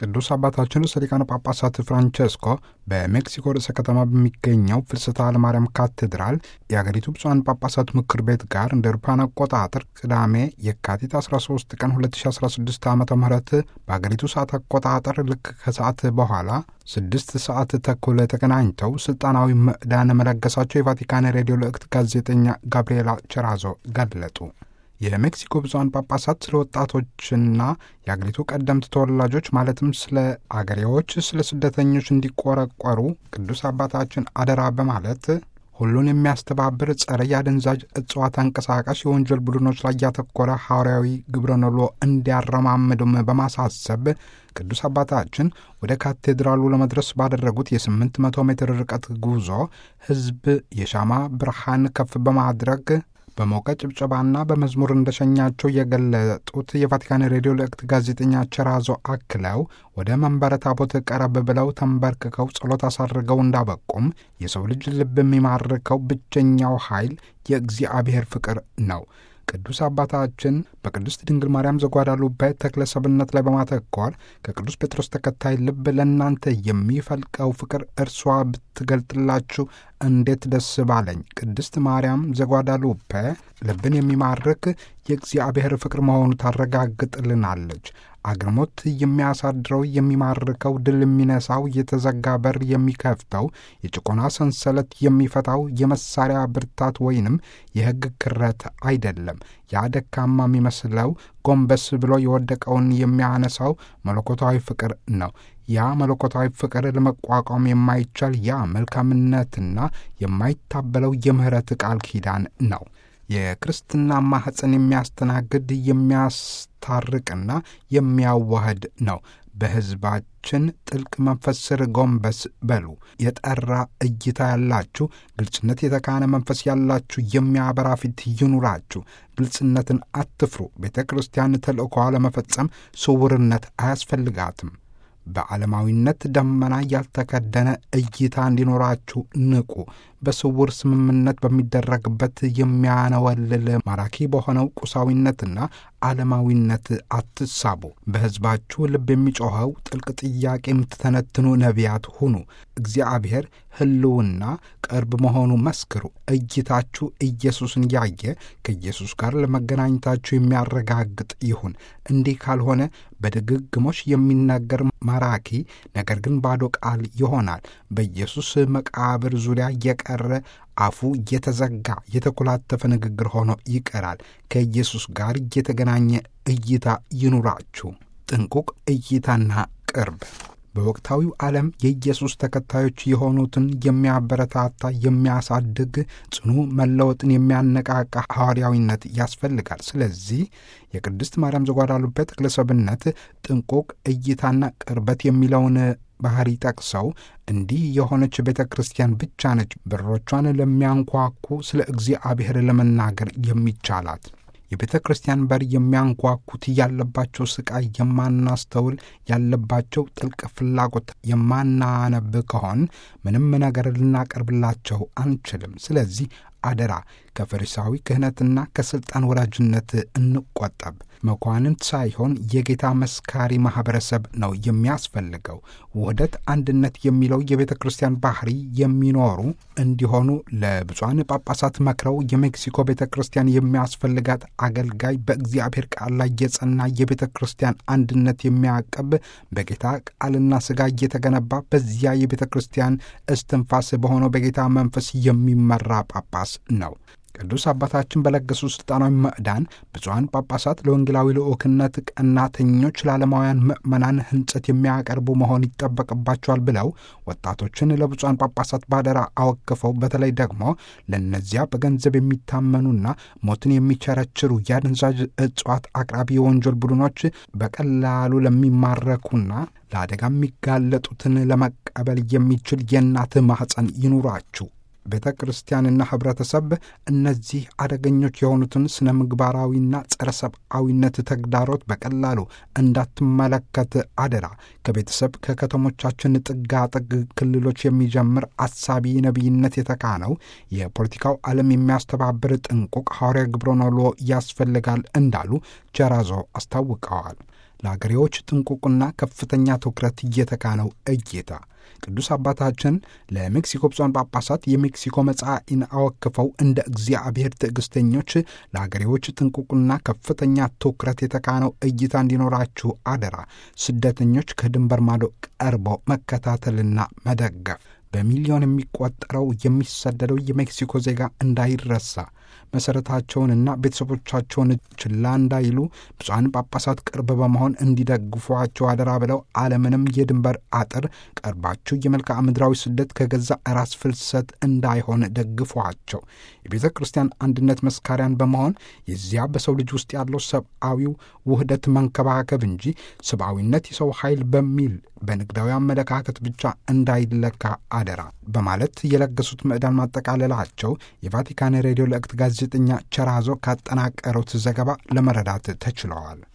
ቅዱስ አባታችን ርዕሰ ሊቃነ ጳጳሳት ፍራንቸስኮ በሜክሲኮ ርዕሰ ከተማ በሚገኘው ፍልሰታ ለማርያም ካቴድራል የአገሪቱ ብፁዓን ጳጳሳት ምክር ቤት ጋር እንደ አውሮፓውያን አቆጣጠር ቅዳሜ የካቲት 13 ቀን 2016 ዓ ም በአገሪቱ ሰዓት አቆጣጠር ልክ ከሰዓት በኋላ ስድስት ሰዓት ተኩል ተገናኝተው ስልጣናዊ ምዕዳን መለገሳቸው የቫቲካን ሬዲዮ ልእክት ጋዜጠኛ ጋብርኤላ ቸራዞ ገለጡ። የሜክሲኮ ብፁዓን ጳጳሳት ስለ ወጣቶችና የአገሪቱ ቀደምት ተወላጆች ማለትም ስለ አገሬዎች፣ ስለ ስደተኞች እንዲቆረቆሩ ቅዱስ አባታችን አደራ በማለት ሁሉን የሚያስተባብር ጸረ የአደንዛዥ እጽዋት አንቀሳቃሽ የወንጀል ቡድኖች ላይ ያተኮረ ሐዋርያዊ ግብረ ነሎ እንዲያረማምዱም በማሳሰብ ቅዱስ አባታችን ወደ ካቴድራሉ ለመድረስ ባደረጉት የስምንት መቶ ሜትር ርቀት ጉዞ ሕዝብ የሻማ ብርሃን ከፍ በማድረግ በሞቀ ጭብጨባና በመዝሙር እንደሸኛቸው የገለጡት የቫቲካን ሬዲዮ ልእክት ጋዜጠኛ ቸራዞ አክለው ወደ መንበረ ታቦት ቀረብ ብለው ተንበርክከው ጸሎት አሳርገው እንዳበቁም የሰው ልጅ ልብ የሚማርከው ብቸኛው ኃይል የእግዚአብሔር ፍቅር ነው። ቅዱስ አባታችን በቅድስት ድንግል ማርያም ዘጓዳሉቤ ተክለ ሰብነት ላይ በማተኮር ከቅዱስ ጴጥሮስ ተከታይ ልብ ለእናንተ የሚፈልቀው ፍቅር እርሷ ብትገልጥላችሁ እንዴት ደስ ባለኝ። ቅድስት ማርያም ዘጓዳሉፔ ልብን የሚማርክ የእግዚአብሔር ፍቅር መሆኑ ታረጋግጥልናለች። አግርሞት የሚያሳድረው የሚማርከው፣ ድል የሚነሳው፣ የተዘጋ በር የሚከፍተው፣ የጭቆና ሰንሰለት የሚፈታው የመሳሪያ ብርታት ወይንም የሕግ ክረት አይደለም። ያ ደካማ የሚመስለው ጎንበስ ብሎ የወደቀውን የሚያነሳው መለኮታዊ ፍቅር ነው። ያ መለኮታዊ ፍቅር ለመቋቋም የማይቻል ያ መልካምነትና የማይታበለው የምህረት ቃል ኪዳን ነው። የክርስትና ማኅፀን የሚያስተናግድ የሚያስታርቅና የሚያዋህድ ነው። በሕዝባችን ጥልቅ መንፈስ ስር ጎንበስ በሉ። የጠራ እይታ ያላችሁ፣ ግልጽነት የተካነ መንፈስ ያላችሁ የሚያበራ ፊት ይኑራችሁ። ግልጽነትን አትፍሩ። ቤተ ክርስቲያን ተልእኮዋ ለመፈጸም ስውርነት አያስፈልጋትም። በዓለማዊነት ደመና ያልተከደነ እይታ እንዲኖራችሁ ንቁ። በስውር ስምምነት በሚደረግበት የሚያነወልል ማራኪ በሆነው ቁሳዊነትና ዓለማዊነት አትሳቡ። በሕዝባችሁ ልብ የሚጮኸው ጥልቅ ጥያቄ የምትተነትኑ ነቢያት ሁኑ። እግዚአብሔር ሕልውና ቅርብ መሆኑ መስክሩ። እይታችሁ ኢየሱስን ያየ ከኢየሱስ ጋር ለመገናኘታችሁ የሚያረጋግጥ ይሁን። እንዲህ ካልሆነ በድግግሞሽ የሚናገር ማራኪ ነገር ግን ባዶ ቃል ይሆናል። በኢየሱስ መቃብር ዙሪያ የቀረ አፉ የተዘጋ የተኮላተፈ ንግግር ሆኖ ይቀራል። ከኢየሱስ ጋር የተገናኘ እይታ ይኑራችሁ። ጥንቁቅ እይታና ቅርብ በወቅታዊው ዓለም የኢየሱስ ተከታዮች የሆኑትን የሚያበረታታ የሚያሳድግ፣ ጽኑ መለወጥን የሚያነቃቃ ሐዋርያዊነት ያስፈልጋል። ስለዚህ የቅድስት ማርያም ዘጓዳሉቤ ተክለሰብነት ጥንቁቅ እይታና ቅርበት የሚለውን ባህሪ ጠቅሰው እንዲህ የሆነች ቤተ ክርስቲያን ብቻ ነች በሮቿን ለሚያንኳኩ ስለ እግዚአብሔር ለመናገር የሚቻላት። የቤተ ክርስቲያን በር የሚያንኳኩት ያለባቸው ስቃይ የማናስተውል ያለባቸው ጥልቅ ፍላጎት የማናነብ ከሆን ምንም ነገር ልናቀርብላቸው አንችልም። ስለዚህ አደራ ከፈሪሳዊ ክህነትና ከሥልጣን ወዳጅነት እንቆጠብ። መኳንንት ሳይሆን የጌታ መስካሪ ማኅበረሰብ ነው የሚያስፈልገው። ውህደት፣ አንድነት የሚለው የቤተ ክርስቲያን ባህሪ የሚኖሩ እንዲሆኑ ለብፁዓን ጳጳሳት መክረው የሜክሲኮ ቤተ ክርስቲያን የሚያስፈልጋት አገልጋይ በእግዚአብሔር ቃል ላይ የጸና የቤተ ክርስቲያን አንድነት የሚያቀብ በጌታ ቃልና ሥጋ እየተገነባ በዚያ የቤተ ክርስቲያን እስትንፋስ በሆነው በጌታ መንፈስ የሚመራ ጳጳስ ነው። ቅዱስ አባታችን በለገሱ ሥልጣናዊ ምዕዳን ብፁዓን ጳጳሳት ለወንጌላዊ ልዑክነት ቀናተኞች፣ ለዓለማውያን ምዕመናን ሕንጸት የሚያቀርቡ መሆን ይጠበቅባቸዋል ብለው ወጣቶችን ለብፁዓን ጳጳሳት ባደራ አወክፈው በተለይ ደግሞ ለእነዚያ በገንዘብ የሚታመኑና ሞትን የሚቸረችሩ የአደንዛዥ እጽዋት አቅራቢ የወንጀል ቡድኖች በቀላሉ ለሚማረኩና ለአደጋ የሚጋለጡትን ለመቀበል የሚችል የእናት ማኅፀን ይኑራችሁ። ቤተ ክርስቲያንና ኅብረተሰብ እነዚህ አደገኞች የሆኑትን ስነ ምግባራዊና ጸረ ሰብአዊነት ተግዳሮት በቀላሉ እንዳትመለከት አደራ። ከቤተሰብ ከከተሞቻችን ጥጋጥግ ክልሎች የሚጀምር አሳቢ ነቢይነት የተካነው የፖለቲካው ዓለም የሚያስተባብር ጥንቁቅ ሐዋርያ ግብረ ኖሎ ያስፈልጋል እንዳሉ ቸራዞ አስታውቀዋል። ለአገሬዎች ጥንቁቅና ከፍተኛ ትኩረት እየተካነው እይታ ቅዱስ አባታችን ለሜክሲኮ ብፁዓን ጳጳሳት የሜክሲኮ መጻኢን አወክፈው እንደ እግዚአብሔር ትዕግስተኞች ለአገሬዎች ጥንቁቅና ከፍተኛ ትኩረት የተካነው እይታ እንዲኖራችሁ አደራ፣ ስደተኞች ከድንበር ማዶ ቀርበው መከታተልና መደገፍ በሚሊዮን የሚቆጠረው የሚሰደደው የሜክሲኮ ዜጋ እንዳይረሳ መሠረታቸውንና ቤተሰቦቻቸውን ችላ እንዳይሉ ብፁዓን ጳጳሳት ቅርብ በመሆን እንዲደግፏቸው አደራ ብለው አለምንም የድንበር አጥር ቀርባችሁ የመልክዓ ምድራዊ ስደት ከገዛ ራስ ፍልሰት እንዳይሆን ደግፏቸው። የቤተ ክርስቲያን አንድነት መስካሪያን በመሆን የዚያ በሰው ልጅ ውስጥ ያለው ሰብአዊው ውህደት መንከባከብ እንጂ ሰብአዊነት የሰው ኃይል በሚል በንግዳዊ አመለካከት ብቻ እንዳይለካ አደራ በማለት የለገሱት ምዕዳን ማጠቃለላቸው የቫቲካን ሬዲዮ ለእክት ጋዜጠኛ ቸራዞ ካጠናቀሩት ዘገባ ለመረዳት ተችለዋል።